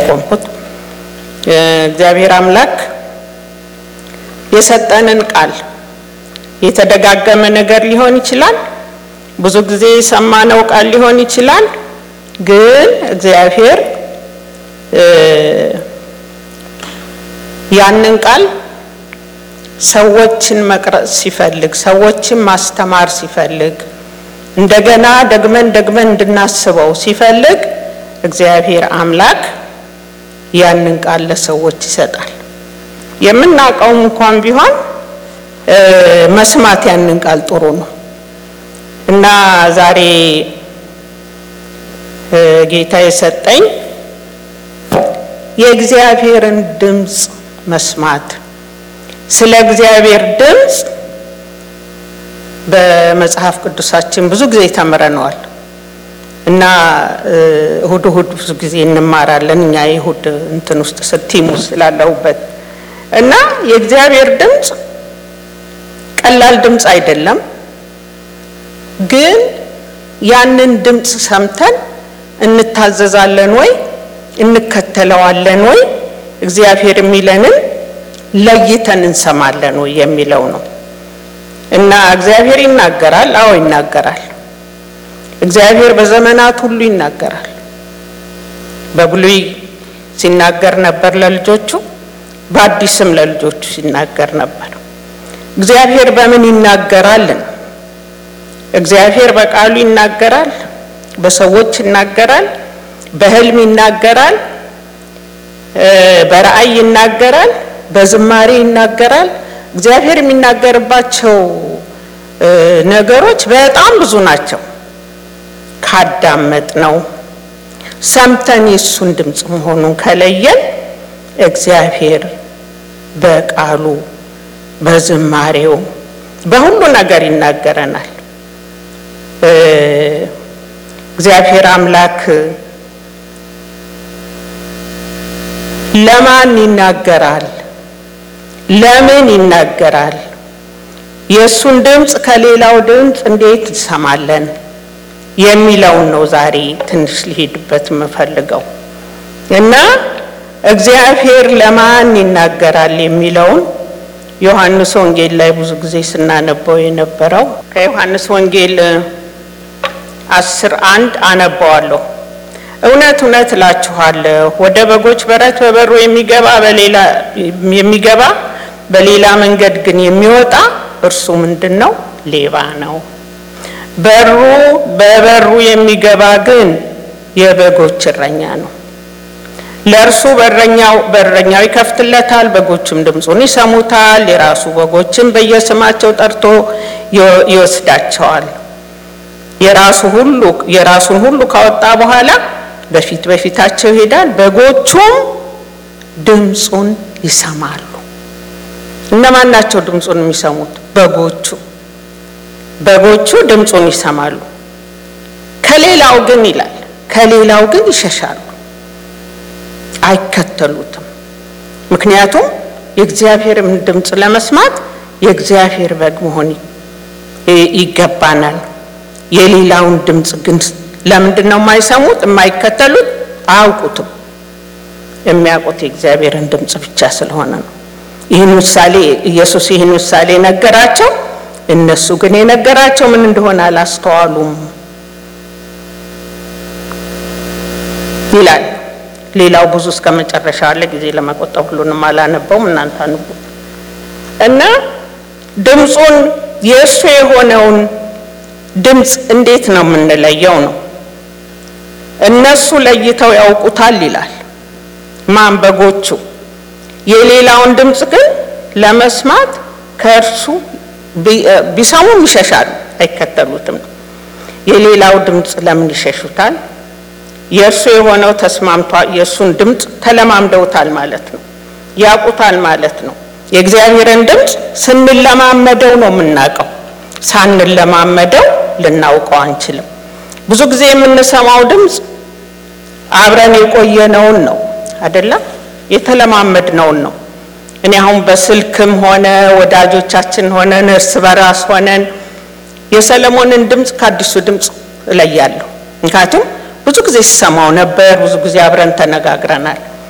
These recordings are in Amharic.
የቆምኩት። እግዚአብሔር አምላክ የሰጠንን ቃል የተደጋገመ ነገር ሊሆን ይችላል። ብዙ ጊዜ የሰማነው ቃል ሊሆን ይችላል። ግን እግዚአብሔር ያንን ቃል ሰዎችን መቅረጽ ሲፈልግ፣ ሰዎችን ማስተማር ሲፈልግ፣ እንደገና ደግመን ደግመን እንድናስበው ሲፈልግ እግዚአብሔር አምላክ ያንን ቃል ለሰዎች ይሰጣል። የምናውቀውም እንኳን ቢሆን መስማት ያንን ቃል ጥሩ ነው እና ዛሬ ጌታ የሰጠኝ የእግዚአብሔርን ድምፅ መስማት ስለ እግዚአብሔር ድምፅ በመጽሐፍ ቅዱሳችን ብዙ ጊዜ ተምረነዋል እና እሁድ እሁድ ብዙ ጊዜ እንማራለን። እኛ የእሁድ እንትን ውስጥ ስቲሙ ስላለሁበት እና የእግዚአብሔር ድምፅ ቀላል ድምፅ አይደለም። ግን ያንን ድምፅ ሰምተን እንታዘዛለን ወይ እንከተለዋለን ወይ እግዚአብሔር የሚለንን ለይተን እንሰማለን ወይ የሚለው ነው እና እግዚአብሔር ይናገራል። አዎ ይናገራል። እግዚአብሔር በዘመናት ሁሉ ይናገራል። በብሉይ ሲናገር ነበር ለልጆቹ፣ በአዲስም ለልጆቹ ሲናገር ነበር። እግዚአብሔር በምን ይናገራልን? እግዚአብሔር በቃሉ ይናገራል፣ በሰዎች ይናገራል፣ በሕልም ይናገራል፣ በራእይ ይናገራል፣ በዝማሬ ይናገራል። እግዚአብሔር የሚናገርባቸው ነገሮች በጣም ብዙ ናቸው። ካዳመጥ ነው ሰምተን የእሱን ድምፅ መሆኑን ከለየን እግዚአብሔር በቃሉ በዝማሬው በሁሉ ነገር ይናገረናል። እግዚአብሔር አምላክ ለማን ይናገራል? ለምን ይናገራል? የእሱን ድምፅ ከሌላው ድምፅ እንዴት እንሰማለን? የሚለውን ነው ዛሬ ትንሽ ሊሄድበት የምፈልገው እና እግዚአብሔር ለማን ይናገራል የሚለውን ዮሐንስ ወንጌል ላይ ብዙ ጊዜ ስናነበው የነበረው ከዮሐንስ ወንጌል አስር አንድ አነባዋለሁ። እውነት እውነት እላችኋለሁ ወደ በጎች በረት በበሩ የሚገባ በሌላ የሚገባ በሌላ መንገድ ግን የሚወጣ እርሱ ምንድን ነው? ሌባ ነው። በሩ በበሩ የሚገባ ግን የበጎች እረኛ ነው። ለእርሱ በረኛው በረኛው ይከፍትለታል፣ በጎችም ድምፁን ይሰሙታል። የራሱ በጎችም በየስማቸው ጠርቶ ይወስዳቸዋል። የራሱ ሁሉ የራሱን ሁሉ ካወጣ በኋላ በፊት በፊታቸው ይሄዳል፣ በጎቹም ድምፁን ይሰማሉ። እነማን ናቸው ድምፁን የሚሰሙት? በጎቹ በጎቹ ድምፁን ይሰማሉ። ከሌላው ግን ይላል ከሌላው ግን ይሸሻሉ፣ አይከተሉትም። ምክንያቱም የእግዚአብሔርን ድምፅ ለመስማት የእግዚአብሔር በግ መሆን ይገባናል። የሌላውን ድምፅ ግን ለምንድን ነው የማይሰሙት የማይከተሉት? አያውቁትም። የሚያውቁት የእግዚአብሔርን ድምፅ ብቻ ስለሆነ ነው። ይህን ምሳሌ ኢየሱስ ይህን ምሳሌ ነገራቸው። እነሱ ግን የነገራቸው ምን እንደሆነ አላስተዋሉም ይላል። ሌላው ብዙ እስከ መጨረሻ አለ። ጊዜ ለመቆጠብ ሁሉንም አላነበውም፣ እናንተ አንቡት እና ድምፁን የእሱ የሆነውን ድምፅ እንዴት ነው የምንለየው? ነው እነሱ ለይተው ያውቁታል ይላል። ማን? በጎቹ። የሌላውን ድምፅ ግን ለመስማት ከእርሱ ቢሰሙም ይሸሻሉ፣ አይከተሉትም። የሌላው ድምፅ ለምን ይሸሹታል? የእርሱ የሆነው ተስማምቷል። የእሱን ድምፅ ተለማምደውታል ማለት ነው፣ ያውቁታል ማለት ነው። የእግዚአብሔርን ድምፅ ስንለማመደው ነው የምናውቀው። ሳንለማመደው ልናውቀው አንችልም። ብዙ ጊዜ የምንሰማው ድምፅ አብረን የቆየነውን ነው አይደለም፣ የተለማመድነውን ነው። እኔ አሁን በስልክም ሆነ ወዳጆቻችን ሆነን እርስ በራስ ሆነን የሰለሞንን ድምፅ ከአዲሱ ድምፅ እለያለሁ። ምክንያቱም ብዙ ጊዜ ሲሰማው ነበር፣ ብዙ ጊዜ አብረን ተነጋግረናል።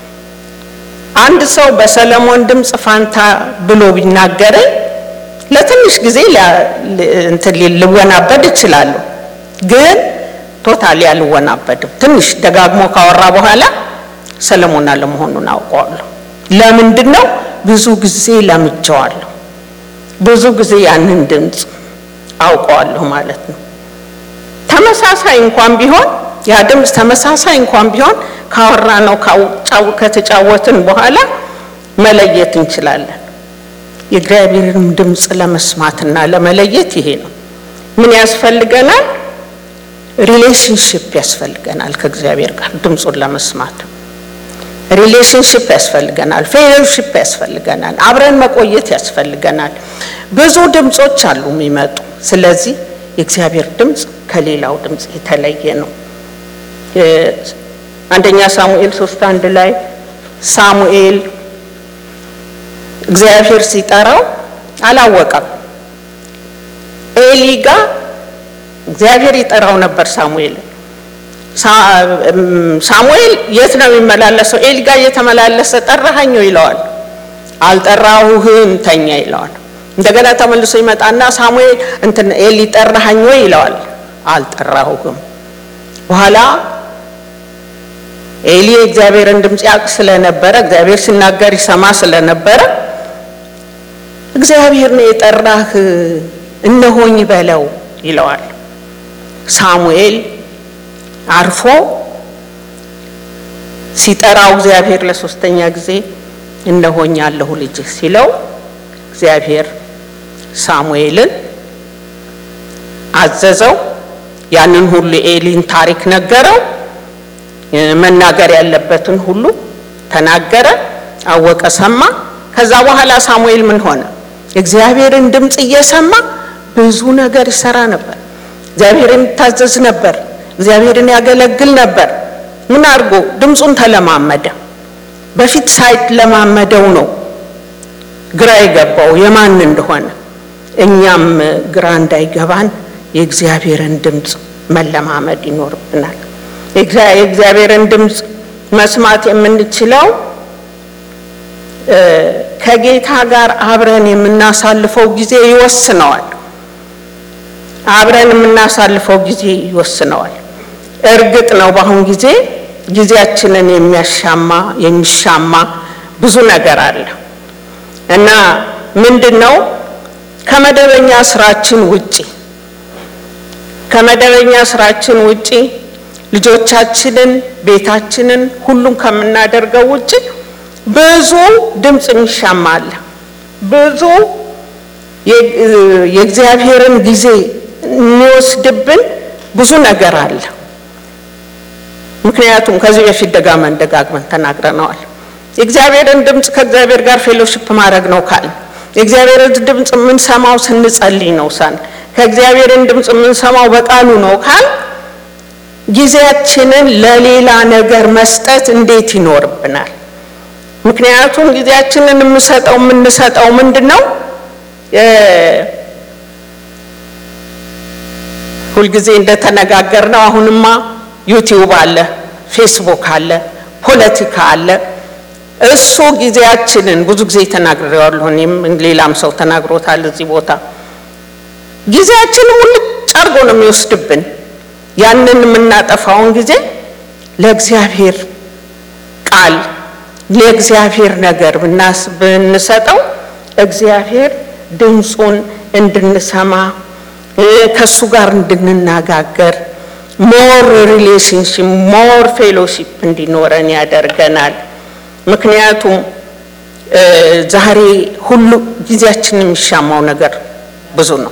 አንድ ሰው በሰለሞን ድምፅ ፋንታ ብሎ ቢናገረኝ ለትንሽ ጊዜ እንትን ልወናበድ እችላለሁ፣ ግን ቶታሊ አልወናበድም። ትንሽ ደጋግሞ ካወራ በኋላ ሰለሞን አለመሆኑን አውቀዋለሁ። ለምንድን ነው? ብዙ ጊዜ ለምጄዋለሁ። ብዙ ጊዜ ያንን ድምፅ አውቀዋለሁ ማለት ነው። ተመሳሳይ እንኳን ቢሆን ያ ድምፅ ተመሳሳይ እንኳን ቢሆን ካወራ ነው ከተጫወትን በኋላ መለየት እንችላለን። የእግዚአብሔርን ድምፅ ለመስማትና ለመለየት ይሄ ነው። ምን ያስፈልገናል? ሪሌሽንሽፕ ያስፈልገናል ከእግዚአብሔር ጋር ድምፁን ለመስማት ሪሌሽንሽፕ ያስፈልገናል። ፌሎሺፕ ያስፈልገናል። አብረን መቆየት ያስፈልገናል። ብዙ ድምፆች አሉ የሚመጡ። ስለዚህ የእግዚአብሔር ድምፅ ከሌላው ድምፅ የተለየ ነው። አንደኛ ሳሙኤል ሶስት አንድ ላይ ሳሙኤል እግዚአብሔር ሲጠራው አላወቀም። ኤሊ ጋ እግዚአብሔር ይጠራው ነበር ሳሙኤል ሳሙኤል የት ነው የሚመላለሰው? ኤሊ ጋ እየተመላለሰ ጠራኸኝ ይለዋል። አልጠራሁህም ተኛ ይለዋል። እንደገና ተመልሶ ይመጣና ሳሙኤል እንትን ኤሊ ጠራኸኝ ወይ ይለዋል። አልጠራሁህም። በኋላ ኤሊ የእግዚአብሔርን ድምፅ ያውቅ ስለነበረ እግዚአብሔር ሲናገር ይሰማ ስለነበረ እግዚአብሔር ነው የጠራህ እነሆኝ በለው ይለዋል። ሳሙኤል አርፎ ሲጠራው እግዚአብሔር ለሶስተኛ ጊዜ እነሆኝ ያለሁ ልጅህ ሲለው እግዚአብሔር ሳሙኤልን አዘዘው። ያንን ሁሉ ኤሊን ታሪክ ነገረው። መናገር ያለበትን ሁሉ ተናገረ። አወቀ፣ ሰማ። ከዛ በኋላ ሳሙኤል ምን ሆነ? እግዚአብሔርን ድምፅ እየሰማ ብዙ ነገር ይሰራ ነበር። እግዚአብሔርን ይታዘዝ ነበር። እግዚአብሔርን ያገለግል ነበር። ምን አድርጎ ድምፁን ተለማመደ። በፊት ሳይለማመደው ነው ግራ የገባው የማን እንደሆነ። እኛም ግራ እንዳይገባን የእግዚአብሔርን ድምፅ መለማመድ ይኖርብናል። የእግዚአብሔርን ድምፅ መስማት የምንችለው ከጌታ ጋር አብረን የምናሳልፈው ጊዜ ይወስነዋል። አብረን የምናሳልፈው ጊዜ ይወስነዋል። እርግጥ ነው በአሁን ጊዜ ጊዜያችንን የሚያሻማ የሚሻማ ብዙ ነገር አለ እና ምንድን ነው ከመደበኛ ስራችን ውጪ ከመደበኛ ስራችን ውጪ ልጆቻችንን፣ ቤታችንን፣ ሁሉም ከምናደርገው ውጪ ብዙ ድምፅ የሚሻማ አለ። ብዙ የእግዚአብሔርን ጊዜ የሚወስድብን ብዙ ነገር አለ። ምክንያቱም ከዚህ በፊት ደጋመን ደጋግመን ተናግረነዋል። የእግዚአብሔርን ድምፅ ከእግዚአብሔር ጋር ፌሎሺፕ ማድረግ ነው ካል የእግዚአብሔርን ድምፅ የምንሰማው ስንጸልይ ነው ሳን ከእግዚአብሔርን ድምፅ የምንሰማው በቃሉ ነው ካል ጊዜያችንን ለሌላ ነገር መስጠት እንዴት ይኖርብናል? ምክንያቱም ጊዜያችንን የምሰጠው የምንሰጠው ምንድን ነው? ሁልጊዜ እንደተነጋገር ነው። አሁንማ ዩቲዩብ አለ፣ ፌስቡክ አለ፣ ፖለቲካ አለ። እሱ ጊዜያችንን ብዙ ጊዜ ተናግሬዋለሁ። እኔም ሌላም ሰው ተናግሮታል እዚህ ቦታ ጊዜያችንን ሙልጭ አድርጎ ነው የሚወስድብን። ያንን የምናጠፋውን ጊዜ ለእግዚአብሔር ቃል ለእግዚአብሔር ነገር ብንሰጠው እግዚአብሔር ድምፁን እንድንሰማ ከእሱ ጋር እንድንነጋገር ሞር ሪሌሽንሽፕ ሞር ፌሎሺፕ እንዲኖረን ያደርገናል። ምክንያቱም ዛሬ ሁሉ ጊዜያችን የሚሻማው ነገር ብዙ ነው።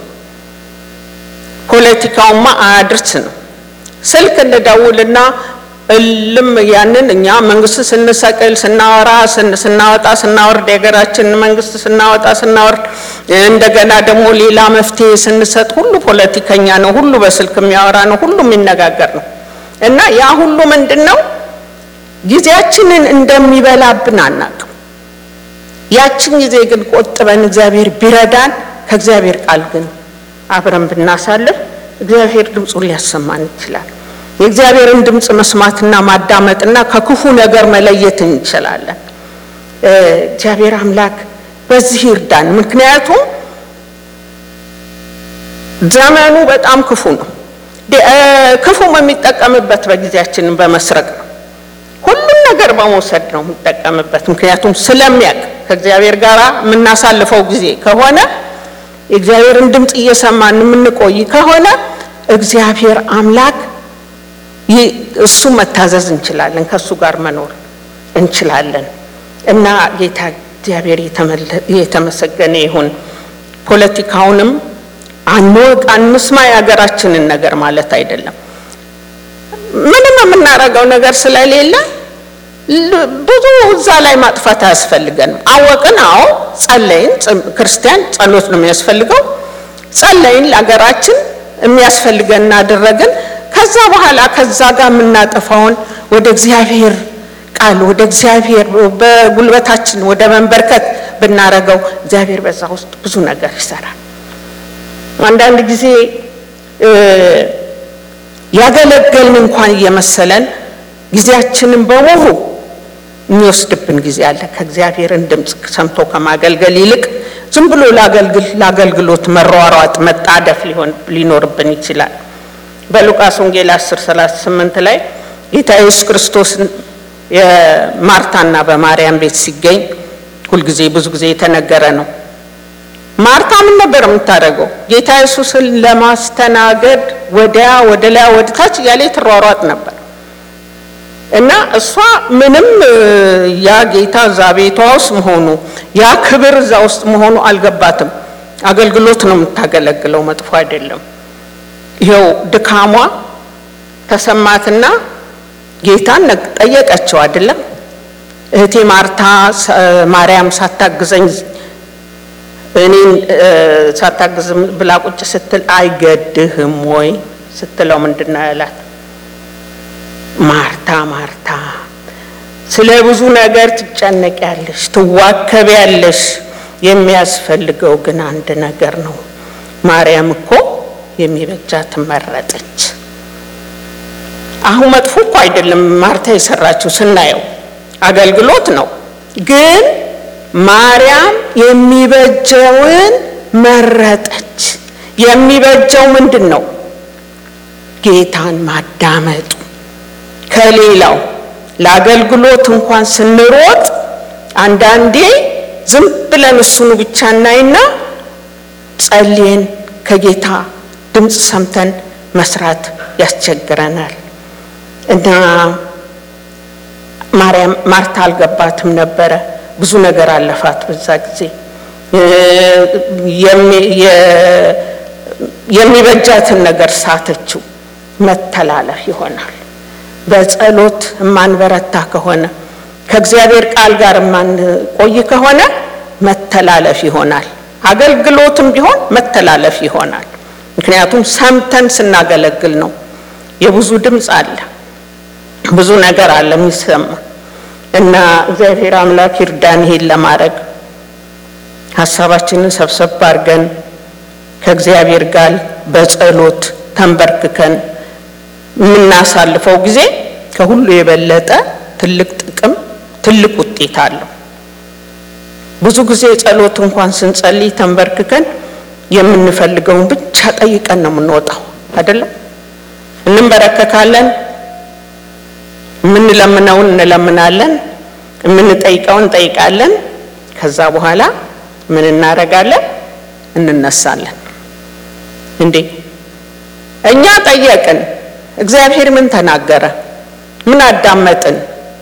ፖለቲካውማ አያድርስ ነው። ስልክ እንደደውልና እልም ያንን እኛ መንግስት ስንሰቅል ስናወራ ስናወጣ ስናወርድ የሀገራችንን መንግስት ስናወጣ ስናወርድ እንደገና ደግሞ ሌላ መፍትሄ ስንሰጥ ሁሉ ፖለቲከኛ ነው፣ ሁሉ በስልክ የሚያወራ ነው፣ ሁሉ የሚነጋገር ነው እና ያ ሁሉ ምንድን ነው ጊዜያችንን እንደሚበላብን አናውቅም። ያችን ጊዜ ግን ቆጥበን እግዚአብሔር ቢረዳን ከእግዚአብሔር ቃል ግን አብረን ብናሳልፍ እግዚአብሔር ድምፁን ሊያሰማን ይችላል። የእግዚአብሔርን ድምፅ መስማትና ማዳመጥና ከክፉ ነገር መለየት እንችላለን። እግዚአብሔር አምላክ በዚህ ይርዳን። ምክንያቱም ዘመኑ በጣም ክፉ ነው። ክፉም የሚጠቀምበት በጊዜያችንን በመስረቅ ነው። ሁሉም ነገር በመውሰድ ነው የሚጠቀምበት። ምክንያቱም ስለሚያውቅ ከእግዚአብሔር ጋር የምናሳልፈው ጊዜ ከሆነ የእግዚአብሔርን ድምፅ እየሰማን የምንቆይ ከሆነ እግዚአብሔር አምላክ እሱ መታዘዝ እንችላለን፣ ከእሱ ጋር መኖር እንችላለን እና ጌታ እግዚአብሔር የተመሰገነ ይሁን። ፖለቲካውንም አንወቅ አንስማ የሀገራችንን ነገር ማለት አይደለም። ምንም የምናደርገው ነገር ስለሌለ ብዙ እዛ ላይ ማጥፋት አያስፈልገንም። አወቅን፣ አዎ ጸለይን። ክርስቲያን ጸሎት ነው የሚያስፈልገው። ጸለይን፣ ለሀገራችን የሚያስፈልገን እናደረግን። ከዛ በኋላ ከዛ ጋር የምናጠፋውን ወደ እግዚአብሔር ቃል ወደ እግዚአብሔር በጉልበታችን ወደ መንበርከት ብናረገው እግዚአብሔር በዛ ውስጥ ብዙ ነገር ይሰራል። አንዳንድ ጊዜ ያገለገልን እንኳን እየመሰለን ጊዜያችንን በሙሉ የሚወስድብን ጊዜ አለ። ከእግዚአብሔርን ድምፅ ሰምቶ ከማገልገል ይልቅ ዝም ብሎ ለአገልግሎት መሯሯጥ፣ መጣደፍ ሊሆን ሊኖርብን ይችላል። በሉቃስ ወንጌል 10 38 ላይ ጌታ ኢየሱስ ክርስቶስን የማርታና በማርያም ቤት ሲገኝ ሁልጊዜ ብዙ ጊዜ የተነገረ ነው። ማርታ ምን ነበር የምታደርገው? ጌታ ኢየሱስን ለማስተናገድ ወዲያ ወደ ላይ ወደ ታች እያለ ትሯሯጥ ነበር እና እሷ ምንም ያ ጌታ እዛ ቤቷ ውስጥ መሆኑ ያ ክብር እዛ ውስጥ መሆኑ አልገባትም። አገልግሎት ነው የምታገለግለው፣ መጥፎ አይደለም። ይኸው ድካሟ ተሰማትና ጌታን ጠየቀችው። አይደለም እህቴ ማርታ ማርያም ሳታግዘኝ እኔን ሳታግዝ ብላ ቁጭ ስትል አይገድህም ወይ ስትለው ምንድን ነው ያላት? ማርታ ማርታ ስለ ብዙ ነገር ትጨነቂያለሽ፣ ትዋከቢያለሽ፣ የሚያስፈልገው ግን አንድ ነገር ነው። ማርያም እኮ የሚበጃትን መረጠች። አሁን መጥፎ እኮ አይደለም ማርታ የሰራችው ስናየው አገልግሎት ነው። ግን ማርያም የሚበጀውን መረጠች። የሚበጀው ምንድን ነው? ጌታን ማዳመጡ ከሌላው ለአገልግሎት እንኳን ስንሮጥ አንዳንዴ ዝም ብለን እሱኑ ብቻ እናይና ጸልየን ከጌታ ድምፅ ሰምተን መስራት ያስቸግረናል። እና ማርያም ማርታ አልገባትም ነበረ። ብዙ ነገር አለፋት በዛ ጊዜ። የሚበጃትን ነገር ሳተችው። መተላለፍ ይሆናል። በጸሎት የማንበረታ ከሆነ ከእግዚአብሔር ቃል ጋር የማንቆይ ከሆነ መተላለፍ ይሆናል። አገልግሎትም ቢሆን መተላለፍ ይሆናል። ምክንያቱም ሰምተን ስናገለግል ነው። የብዙ ድምፅ አለ፣ ብዙ ነገር አለ የሚሰማ እና እግዚአብሔር አምላክ ይርዳን ይሄን ለማድረግ ሀሳባችንን ሰብሰብ አድርገን ከእግዚአብሔር ጋር በጸሎት ተንበርክከን የምናሳልፈው ጊዜ ከሁሉ የበለጠ ትልቅ ጥቅም ትልቅ ውጤት አለው። ብዙ ጊዜ ጸሎት እንኳን ስንጸልይ ተንበርክከን የምንፈልገውን ብቻ ጠይቀን ነው የምንወጣው፣ አይደለም? እንንበረከካለን፣ የምንለምነውን እንለምናለን፣ የምንጠይቀውን እንጠይቃለን። ከዛ በኋላ ምን እናደርጋለን? እንነሳለን። እንዴ እኛ ጠየቅን፣ እግዚአብሔር ምን ተናገረ? ምን አዳመጥን?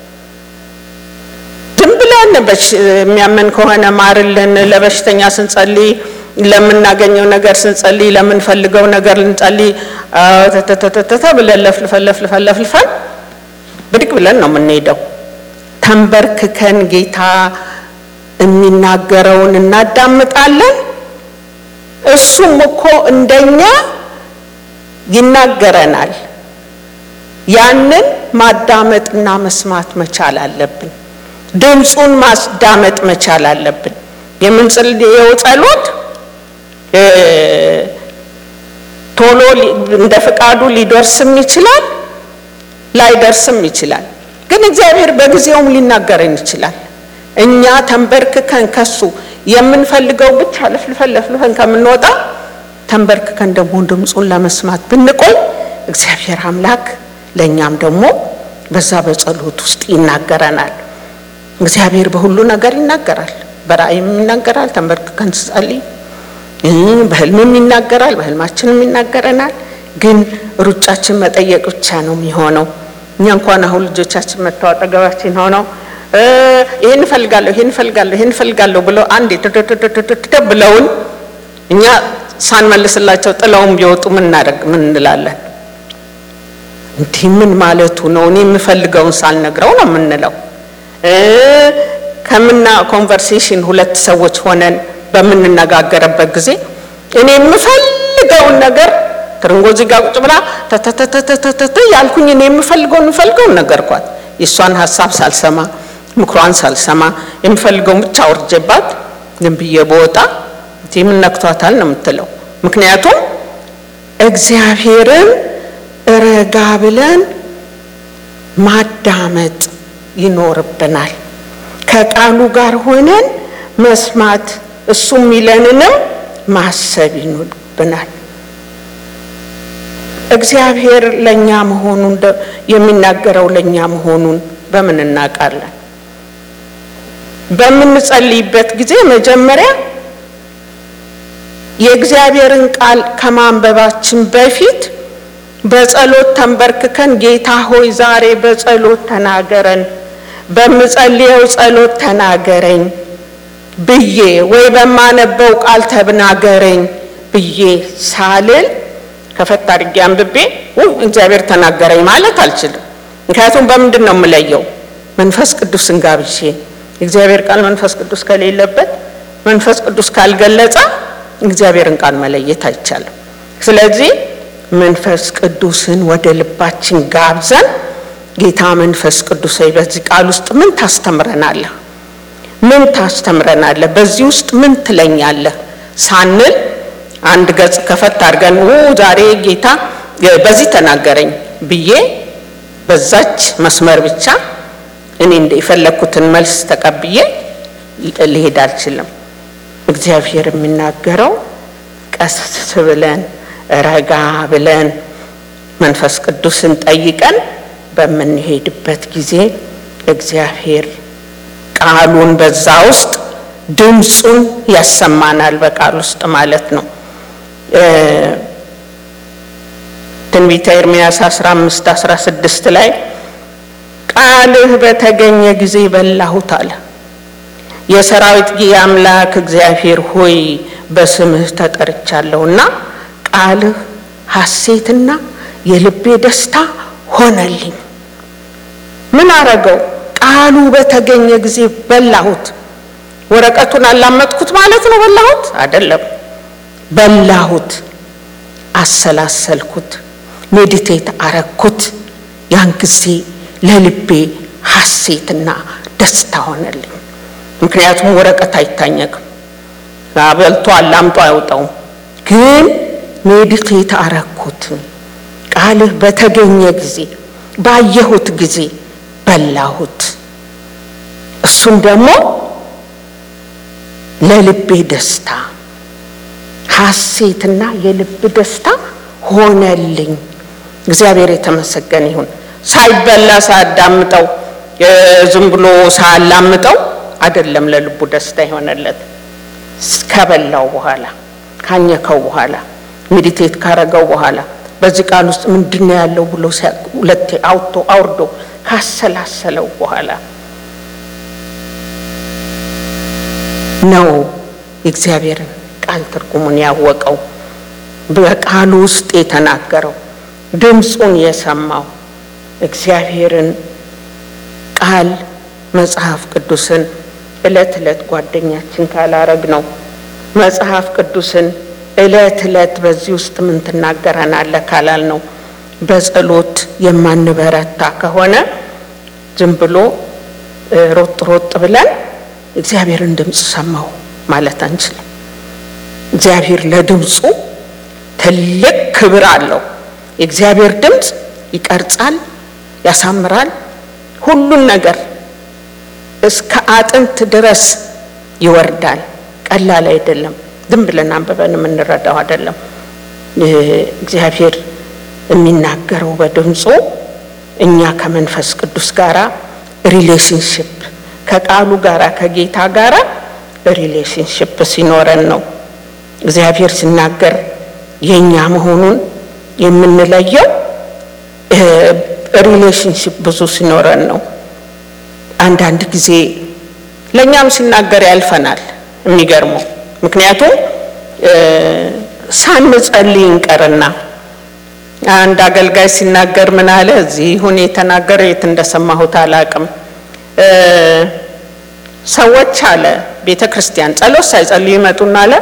ዝም ብለን የሚያመን ከሆነ ማርልን፣ ለበሽተኛ ስንጸልይ ለምናገኘው ነገር ስንጸልይ ለምንፈልገው ነገር ልንጸልይ ተተተተተ ብለን ለፍልፈን ለፍልፈን ለፍልፈን ብድግ ብለን ነው የምንሄደው። ተንበርክከን ጌታ የሚናገረውን እናዳምጣለን። እሱም እኮ እንደኛ ይናገረናል። ያንን ማዳመጥና መስማት መቻል አለብን። ድምፁን ማዳመጥ መቻል አለብን። የምንጸልየው ጸሎት ቶሎ እንደ ፍቃዱ ሊደርስም ይችላል፣ ላይደርስም ይችላል። ግን እግዚአብሔር በጊዜውም ሊናገረን ይችላል። እኛ ተንበርክከን ከሱ የምንፈልገው ብቻ ለፍልፈን ለፍልፈን ከምንወጣ ተንበርክከን ደግሞ ድምፁን ለመስማት ብንቆይ እግዚአብሔር አምላክ ለእኛም ደግሞ በዛ በጸሎት ውስጥ ይናገረናል። እግዚአብሔር በሁሉ ነገር ይናገራል። በራእይም ይናገራል። ተንበርክከን ስጸልይ በህልምም ይናገራል። በህልማችንም ይናገረናል። ግን ሩጫችን መጠየቅ ብቻ ነው የሚሆነው። እኛ እንኳን አሁን ልጆቻችን መጥተው አጠገባችን ሆነው ይህን እፈልጋለሁ ይህን እፈልጋለሁ ይህን እፈልጋለሁ ብለው አንድ የተደደደደደ ብለውን እኛ ሳንመልስላቸው ጥለውን ቢወጡ ምን እናደርግ ምን እንላለን? እንዲህ ምን ማለቱ ነው? እኔ የምፈልገውን ሳልነግረው ነው የምንለው። ከምና ኮንቨርሴሽን ሁለት ሰዎች ሆነን በምንነጋገርበት ጊዜ እኔ የምፈልገውን ነገር ትርንጎ እዚህ ጋር ቁጭ ብላ ተተተተተተ ያልኩኝ እኔ የምፈልገውን የምፈልገውን ነገርኳት። የእሷን ሀሳብ ሳልሰማ ምክሯን ሳልሰማ የምፈልገውን ብቻ አውርጄባት ዝም ብዬ በወጣ ምን ነክቷታል ነው የምትለው። ምክንያቱም እግዚአብሔርን ረጋ ብለን ማዳመጥ ይኖርብናል። ከቃሉ ጋር ሆነን መስማት እሱ የሚለንንም ማሰብ ይኖርብናል። እግዚአብሔር ለእኛ መሆኑን የሚናገረው ለእኛ መሆኑን በምን እናውቃለን? በምንጸልይበት ጊዜ መጀመሪያ የእግዚአብሔርን ቃል ከማንበባችን በፊት በጸሎት ተንበርክከን ጌታ ሆይ ዛሬ በጸሎት ተናገረን፣ በምጸልየው ጸሎት ተናገረኝ ብዬ ወይ በማነበው ቃል ተናገረኝ ብዬ ሳልል ከፈት አድርጌ አንብቤ እግዚአብሔር ተናገረኝ ማለት አልችልም። ምክንያቱም በምንድን ነው የምለየው? መንፈስ ቅዱስን ጋብዤ እግዚአብሔር ቃል መንፈስ ቅዱስ ከሌለበት መንፈስ ቅዱስ ካልገለጸ እግዚአብሔርን ቃል መለየት አይቻልም። ስለዚህ መንፈስ ቅዱስን ወደ ልባችን ጋብዘን ጌታ መንፈስ ቅዱስ ሆይ በዚህ ቃል ውስጥ ምን ታስተምረናለህ? ምን ታስተምረናለህ? በዚህ ውስጥ ምን ትለኛለህ? ሳንል አንድ ገጽ ከፈት አድርገን ዛሬ ጌታ በዚህ ተናገረኝ ብዬ በዛች መስመር ብቻ እኔ እንደ የፈለግኩትን መልስ ተቀብዬ ልሄድ አልችልም። እግዚአብሔር የሚናገረው ቀስ ብለን ረጋ ብለን መንፈስ ቅዱስን ጠይቀን በምንሄድበት ጊዜ እግዚአብሔር ቃሉን በዛ ውስጥ ድምፁን ያሰማናል። በቃል ውስጥ ማለት ነው። ትንቢተ ኤርምያስ 15 16 ላይ ቃልህ በተገኘ ጊዜ በላሁት አለ። የሰራዊት ጌታ አምላክ እግዚአብሔር ሆይ በስምህ ተጠርቻለሁና ቃልህ ሐሴትና የልቤ ደስታ ሆነልኝ። ምን አረገው? ቃሉ በተገኘ ጊዜ በላሁት። ወረቀቱን አላመጥኩት ማለት ነው። በላሁት አይደለም፣ በላሁት፣ አሰላሰልኩት፣ ሜዲቴት አረግኩት። ያን ጊዜ ለልቤ ሐሴትና ደስታ ሆነልኝ። ምክንያቱም ወረቀት አይታኘክም፣ በልቶ አላምጦ አይወጣውም። ግን ሜዲቴት አረግኩት። ቃልህ በተገኘ ጊዜ ባየሁት ጊዜ በላሁት። እሱም ደግሞ ለልቤ ደስታ ሐሴትና የልብ ደስታ ሆነልኝ። እግዚአብሔር የተመሰገነ ይሁን። ሳይበላ ሳያዳምጠው ዝም ብሎ ሳያላምጠው አይደለም ለልቡ ደስታ የሆነለት ከበላው በኋላ ካኘከው በኋላ ሜዲቴት ካረገው በኋላ በዚህ ቃል ውስጥ ምንድን ነው ያለው ብሎ ሁለቴ አውጥቶ አውርዶ ካሰላሰለው በኋላ ነው የእግዚአብሔርን ቃል ትርጉሙን ያወቀው፣ በቃሉ ውስጥ የተናገረው፣ ድምፁን የሰማው እግዚአብሔርን ቃል መጽሐፍ ቅዱስን ዕለት ዕለት ጓደኛችን ካላረግ ነው መጽሐፍ ቅዱስን ዕለት ዕለት በዚህ ውስጥ ምን ትናገረናለህ ካላል ነው በጸሎት የማንበረታ ከሆነ ዝም ብሎ ሮጥ ሮጥ ብለን እግዚአብሔርን ድምፅ ሰማሁ ማለት አንችልም። እግዚአብሔር ለድምፁ ትልቅ ክብር አለው። የእግዚአብሔር ድምፅ ይቀርጻል፣ ያሳምራል፣ ሁሉን ነገር እስከ አጥንት ድረስ ይወርዳል። ቀላል አይደለም። ዝም ብለን አንብበን የምንረዳው አይደለም። እግዚአብሔር የሚናገረው በድምፁ እኛ ከመንፈስ ቅዱስ ጋራ ሪሌሽንሽፕ ከቃሉ ጋራ ከጌታ ጋራ ሪሌሽንሽፕ ሲኖረን ነው እግዚአብሔር ሲናገር የእኛ መሆኑን የምንለየው ሪሌሽንሽፕ ብዙ ሲኖረን ነው። አንዳንድ ጊዜ ለእኛም ሲናገር ያልፈናል። የሚገርመው ምክንያቱም ሳንጸልይ እንቀርና አንድ አገልጋይ ሲናገር ምን አለ? እዚህ ይሁን የተናገረው የት እንደሰማሁት አላቅም። ሰዎች አለ ቤተ ክርስቲያን ጸሎት ሳይጸልዩ ይመጡና አለ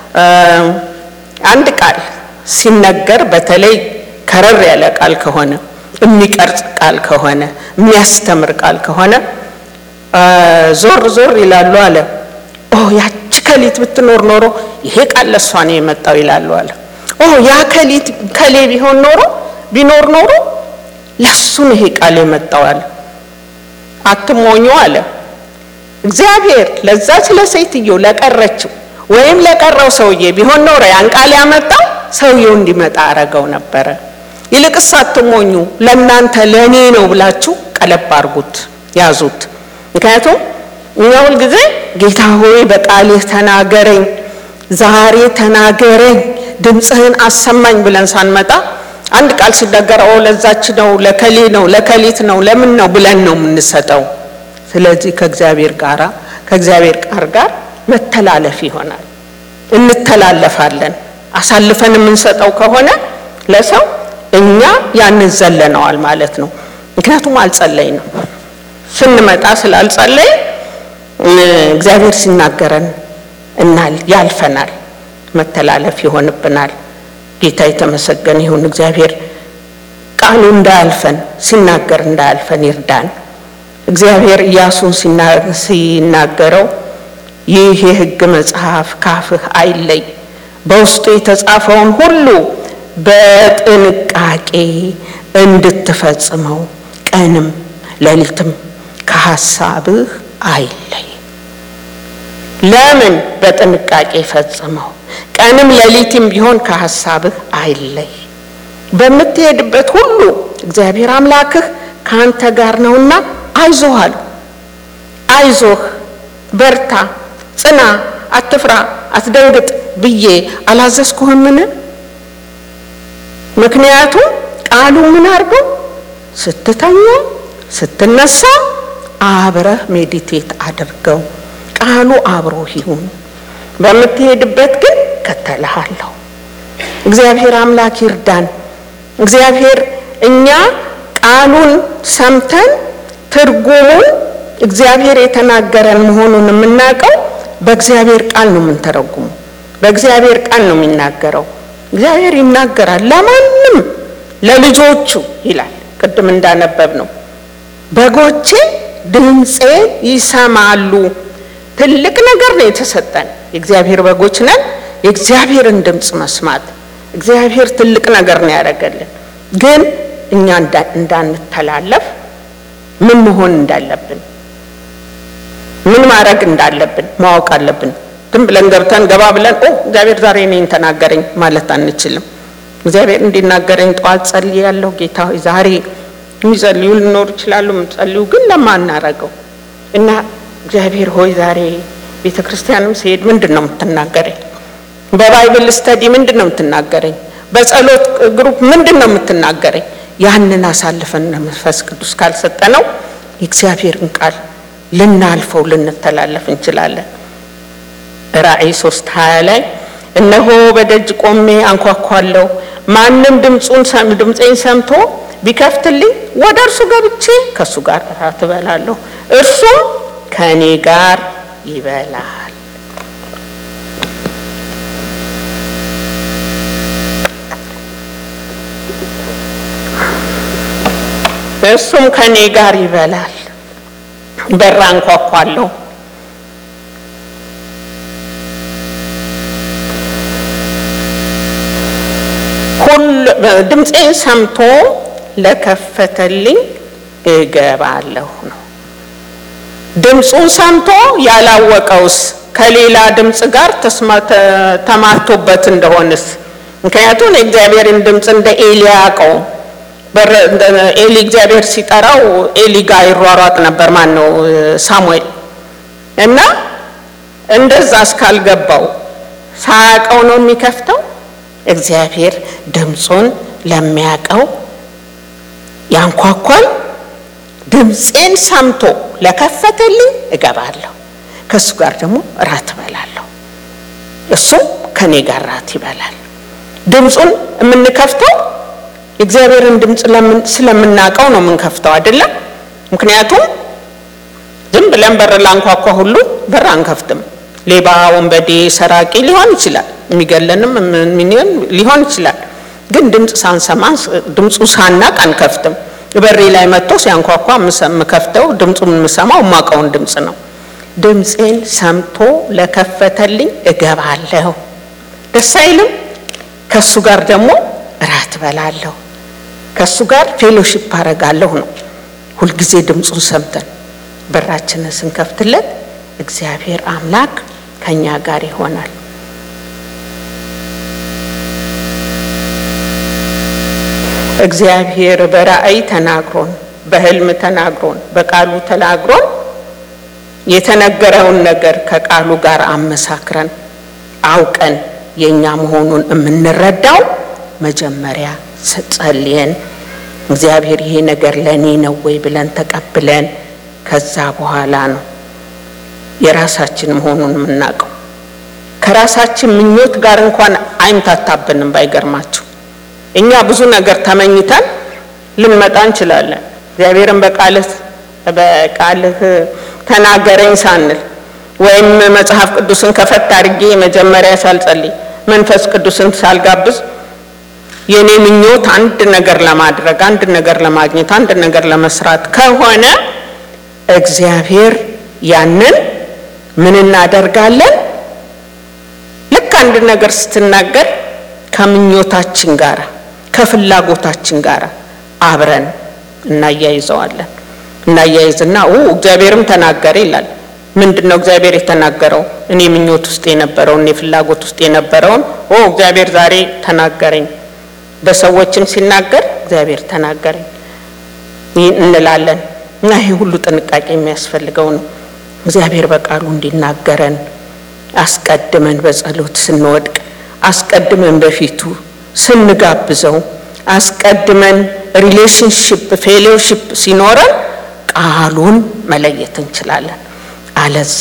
አንድ ቃል ሲነገር በተለይ ከረር ያለ ቃል ከሆነ የሚቀርጽ ቃል ከሆነ የሚያስተምር ቃል ከሆነ ዞር ዞር ይላሉ አለ። ኦ ያቺ ከሊት ብትኖር ኖሮ ይሄ ቃል ለእሷ ነው የመጣው ይላሉ አለ። ኦ ያ ከሊት ከሌ ቢሆን ኖሮ ቢኖር ኖሮ ለሱ ነው ይሄ ቃል የመጣው አለ። አትሞኙ አለ። እግዚአብሔር ለዛች ለሴትዮ ለቀረችው ወይም ለቀረው ሰውዬ ቢሆን ኖሮ ያን ቃል ያመጣው ሰውየው እንዲመጣ አረገው ነበረ። ይልቅስ አትሞኙ፣ ለእናንተ ለእኔ ነው ብላችሁ ቀለብ አርጉት፣ ያዙት። ምክንያቱም እኛ ሁልጊዜ ጌታ ሆይ በቃልህ ተናገረኝ፣ ዛሬ ተናገረኝ፣ ድምፅህን አሰማኝ ብለን ሳንመጣ አንድ ቃል ሲነገር ኦ ለዛች ነው ለከሌ ነው ለከሊት ነው ለምን ነው ብለን ነው የምንሰጠው። ስለዚህ ከእግዚአብሔር ጋራ ከእግዚአብሔር ቃል ጋር መተላለፍ ይሆናል። እንተላለፋለን። አሳልፈን የምንሰጠው ከሆነ ለሰው እኛ ያንን ዘለነዋል ማለት ነው። ምክንያቱም አልጸለይ ነው ስንመጣ ስላልጸለይ እግዚአብሔር ሲናገረን እናል ያልፈናል፣ መተላለፍ ይሆንብናል። ጌታ የተመሰገነ ይሁን። እግዚአብሔር ቃሉ እንዳያልፈን ሲናገር እንዳያልፈን ይርዳን። እግዚአብሔር ኢያሱን ሲናገረው ይህ የሕግ መጽሐፍ ካፍህ አይለይ፣ በውስጡ የተጻፈውን ሁሉ በጥንቃቄ እንድትፈጽመው ቀንም ሌሊትም ከሐሳብህ አይለይ። ለምን በጥንቃቄ ፈጽመው፣ ቀንም ሌሊትም ቢሆን ከሐሳብህ አይለይ። በምትሄድበት ሁሉ እግዚአብሔር አምላክህ ከአንተ ጋር ነውና አይዞህ አለው። አይዞህ፣ በርታ፣ ጽና፣ አትፍራ፣ አትደንግጥ ብዬ አላዘዝኩህምን? ምክንያቱም ቃሉ ምን አድርገው ስትተኛ ስትነሳ አብረህ ሜዲቴት አድርገው። ቃሉ አብሮ ይሁን። በምትሄድበት ግን ከተልሃለሁ። እግዚአብሔር አምላክ ይርዳን። እግዚአብሔር እኛ ቃሉን ሰምተን ትርጉሙን እግዚአብሔር የተናገረን መሆኑን የምናውቀው በእግዚአብሔር ቃል ነው የምንተረጉሙ። በእግዚአብሔር ቃል ነው የሚናገረው። እግዚአብሔር ይናገራል ለማንም ለልጆቹ ይላል። ቅድም እንዳነበብ ነው በጎቼ ድምፄ ይሰማሉ። ትልቅ ነገር ነው የተሰጠን። የእግዚአብሔር በጎች ነን። የእግዚአብሔርን ድምፅ መስማት እግዚአብሔር ትልቅ ነገር ነው ያደረገልን። ግን እኛ እንዳንተላለፍ ምን መሆን እንዳለብን ምን ማድረግ እንዳለብን ማወቅ አለብን። ዝም ብለን ገብተን ገባ ብለን ኦ እግዚአብሔር ዛሬ እኔን ተናገረኝ ማለት አንችልም። እግዚአብሔር እንዲናገረኝ ጠዋት ጸልያለሁ። ጌታ ሆይ ዛሬ የሚጸልዩ ሊኖሩ ይችላሉ። የምጸልዩ ግን ለማናረገው እና እግዚአብሔር ሆይ ዛሬ ቤተ ክርስቲያንም ሲሄድ ምንድን ነው የምትናገረኝ? በባይብል ስተዲ ምንድን ነው የምትናገረኝ? በጸሎት ግሩፕ ምንድን ነው የምትናገረኝ? ያንን አሳልፈን መንፈስ ቅዱስ ካልሰጠነው የእግዚአብሔርን ቃል ልናልፈው ልንተላለፍ እንችላለን። ራእይ ሶስት ሀያ ላይ እነሆ በደጅ ቆሜ አንኳኳለሁ፣ ማንም ድምፁን ድምፄን ሰምቶ ቢከፍትልኝ ወደ እርሱ ገብቼ ከእሱ ጋር እራት እበላለሁ፣ እርሱም ከእኔ ጋር ይበላል። እርሱም ከእኔ ጋር ይበላል። በር አንኳኳለሁ ድምፄን ሰምቶ ለከፈተልኝ እገባለሁ ነው። ድምፁን ሰምቶ ያላወቀውስ ከሌላ ድምፅ ጋር ተማቶበት እንደሆንስ? ምክንያቱም የእግዚአብሔርን ድምፅ እንደ ኤሊ ያውቀው ኤሊ እግዚአብሔር ሲጠራው ኤሊ ጋር ይሯሯጥ ነበር። ማን ነው ሳሙኤል እና እንደዛ እስካልገባው ሳያውቀው ነው የሚከፍተው። እግዚአብሔር ድምፁን ለሚያውቀው ያንኳኳል። ድምፄን ሰምቶ ለከፈተልኝ እገባለሁ፣ ከእሱ ጋር ደግሞ እራት እበላለሁ፣ እሱም ከኔ ጋር እራት ይበላል። ድምፁን የምንከፍተው የእግዚአብሔርን ድምፅ ስለምናውቀው ነው የምንከፍተው አይደለም። ምክንያቱም ዝም ብለን በር ላንኳኳ ሁሉ በር አንከፍትም። ሌባ፣ ወንበዴ፣ ሰራቂ ሊሆን ይችላል፣ የሚገለንም ሚኒዮን ሊሆን ይችላል። ግን ድምፅ ሳንሰማ ድምፁ ሳናቅ አንከፍትም። በሬ ላይ መጥቶ ሲያንኳኳ የምከፍተው ድምፁን የምሰማው የማውቀውን ድምፅ ነው። ድምፄን ሰምቶ ለከፈተልኝ እገባለሁ። ደስ አይልም? ከእሱ ጋር ደግሞ እራት እበላለሁ፣ ከእሱ ጋር ፌሎሺፕ አረጋለሁ ነው። ሁልጊዜ ድምፁን ሰምተን በራችንን ስንከፍትለት እግዚአብሔር አምላክ ከኛ ጋር ይሆናል። እግዚአብሔር በራእይ ተናግሮን፣ በህልም ተናግሮን፣ በቃሉ ተናግሮን የተነገረውን ነገር ከቃሉ ጋር አመሳክረን አውቀን የእኛ መሆኑን የምንረዳው መጀመሪያ ጸልየን እግዚአብሔር ይሄ ነገር ለእኔ ነው ወይ ብለን ተቀብለን ከዛ በኋላ ነው የራሳችን መሆኑን የምናውቀው። ከራሳችን ምኞት ጋር እንኳን አይምታታብንም። ባይገርማችሁ እኛ ብዙ ነገር ተመኝተን ልንመጣ እንችላለን። እግዚአብሔርን በቃልህ በቃልህ ተናገረኝ ሳንል ወይም መጽሐፍ ቅዱስን ከፈት አድርጌ መጀመሪያ ሳልጸልይ መንፈስ ቅዱስን ሳልጋብዝ የኔ ምኞት አንድ ነገር ለማድረግ አንድ ነገር ለማግኘት አንድ ነገር ለመስራት ከሆነ እግዚአብሔር ያንን ምን እናደርጋለን? ልክ አንድ ነገር ስትናገር ከምኞታችን ጋር ከፍላጎታችን ጋር አብረን እናያይዘዋለን። እናያይዝና እግዚአብሔርም ተናገረ ይላል። ምንድን ነው እግዚአብሔር የተናገረው? እኔ ምኞት ውስጥ የነበረውን እኔ ፍላጎት ውስጥ የነበረውን ኦ እግዚአብሔር ዛሬ ተናገረኝ። በሰዎችም ሲናገር እግዚአብሔር ተናገረኝ እንላለን እና ይሄ ሁሉ ጥንቃቄ የሚያስፈልገው ነው። እግዚአብሔር በቃሉ እንዲናገረን አስቀድመን በጸሎት ስንወድቅ፣ አስቀድመን በፊቱ ስንጋብዘው፣ አስቀድመን ሪሌሽንሽፕ ፌሎሺፕ ሲኖረን ቃሉን መለየት እንችላለን። አለዛ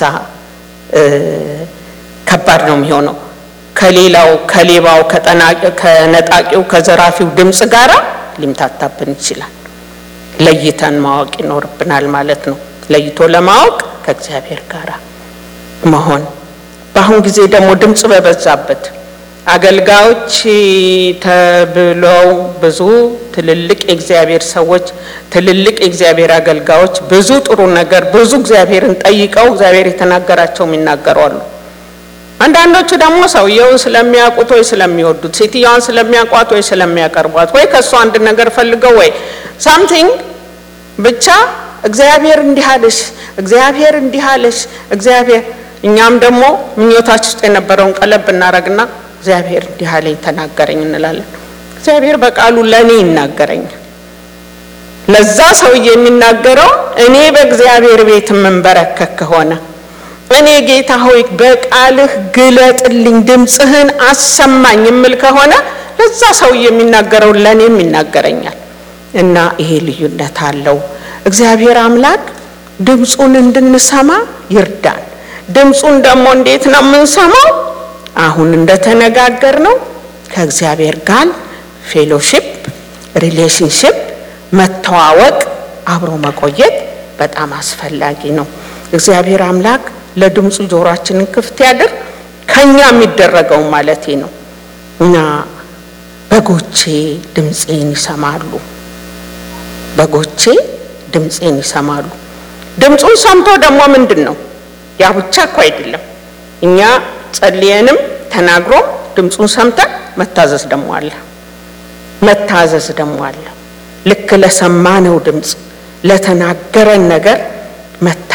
ከባድ ነው የሚሆነው። ከሌላው ከሌባው፣ ከነጣቂው፣ ከዘራፊው ድምፅ ጋራ ሊምታታብን ይችላል። ለይተን ማወቅ ይኖርብናል ማለት ነው። ለይቶ ለማወቅ ከእግዚአብሔር ጋር መሆን። በአሁን ጊዜ ደግሞ ድምፅ በበዛበት አገልጋዮች ተብለው ብዙ ትልልቅ የእግዚአብሔር ሰዎች ትልልቅ የእግዚአብሔር አገልጋዮች ብዙ ጥሩ ነገር ብዙ እግዚአብሔርን ጠይቀው እግዚአብሔር የተናገራቸው የሚናገሩ አሉ። አንዳንዶቹ ደግሞ ሰውየውን ስለሚያውቁት ወይ ስለሚወዱት፣ ሴትዮዋን ስለሚያውቋት ወይ ስለሚያቀርቧት ወይ ከእሱ አንድ ነገር ፈልገው ወይ ሳምቲንግ ብቻ እግዚአብሔር እንዲህ አለሽ፣ እግዚአብሔር እንዲህ አለሽ፣ እግዚአብሔር እኛም ደግሞ ምኞታች ውስጥ የነበረውን ቀለብ እናረግና እግዚአብሔር እንዲህ አለኝ ተናገረኝ እንላለን። እግዚአብሔር በቃሉ ለእኔ ይናገረኛል። ለዛ ሰውዬ የሚናገረው እኔ በእግዚአብሔር ቤት የምንበረከክ ከሆነ እኔ ጌታ ሆይ በቃልህ ግለጥልኝ፣ ድምፅህን አሰማኝ የምል ከሆነ ለዛ ሰውዬ የሚናገረው ለእኔም ይናገረኛል። እና ይሄ ልዩነት አለው። እግዚአብሔር አምላክ ድምፁን እንድንሰማ ይርዳን። ድምፁን ደግሞ እንዴት ነው የምንሰማው? አሁን እንደተነጋገር ነው ከእግዚአብሔር ጋር ፌሎሺፕ፣ ሪሌሽንሽፕ፣ መተዋወቅ፣ አብሮ መቆየት በጣም አስፈላጊ ነው። እግዚአብሔር አምላክ ለድምፁ ጆሯችንን ክፍት ያድር። ከኛ የሚደረገው ማለቴ ነው እና በጎቼ ድምፄን ይሰማሉ በጎቼ ድምፄን ይሰማሉ። ድምፁን ሰምቶ ደግሞ ምንድን ነው ያ ብቻ እኮ አይደለም። እኛ ጸልየንም ተናግሮ ድምፁን ሰምተን መታዘዝ ደግሞ አለ። መታዘዝ ደግሞ አለ። ልክ ለሰማነው ድምፅ ለተናገረን ነገር መታ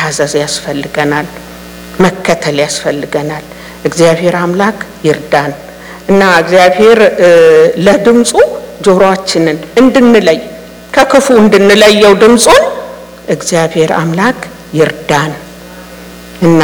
መታዘዝ ያስፈልገናል፣ መከተል ያስፈልገናል። እግዚአብሔር አምላክ ይርዳን እና እግዚአብሔር ለድምፁ ጆሮአችንን እንድንለይ ከክፉ እንድንለየው ድምፁን እግዚአብሔር አምላክ ይርዳን እና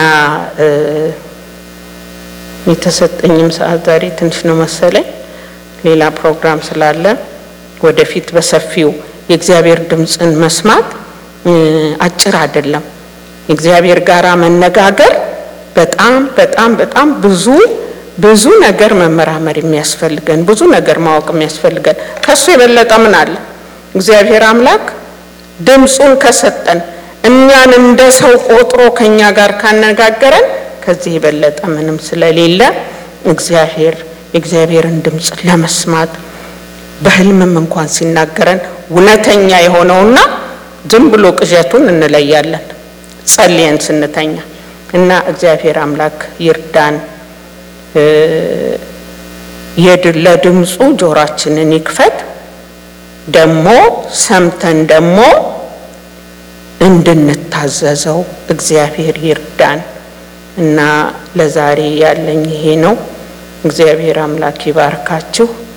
የተሰጠኝም ሰዓት ዛሬ ትንሽ ነው መሰለኝ። ሌላ ፕሮግራም ስላለ ወደፊት በሰፊው የእግዚአብሔር ድምፅን መስማት አጭር አይደለም። የእግዚአብሔር ጋራ መነጋገር በጣም በጣም በጣም ብዙ ብዙ ነገር መመራመር የሚያስፈልገን ብዙ ነገር ማወቅ የሚያስፈልገን ከሱ የበለጠ ምን አለ? እግዚአብሔር አምላክ ድምፁን ከሰጠን እኛን እንደ ሰው ቆጥሮ ከኛ ጋር ካነጋገረን ከዚህ የበለጠ ምንም ስለሌለ እግዚአብሔር የእግዚአብሔርን ድምፅ ለመስማት በሕልምም እንኳን ሲናገረን እውነተኛ የሆነውና ዝም ብሎ ቅዠቱን እንለያለን ጸልየን ስንተኛ እና እግዚአብሔር አምላክ ይርዳን። ለድምፁ ጆሯችንን ይክፈት። ደግሞ ሰምተን ደግሞ እንድንታዘዘው እግዚአብሔር ይርዳን እና ለዛሬ ያለኝ ይሄ ነው። እግዚአብሔር አምላክ ይባርካችሁ።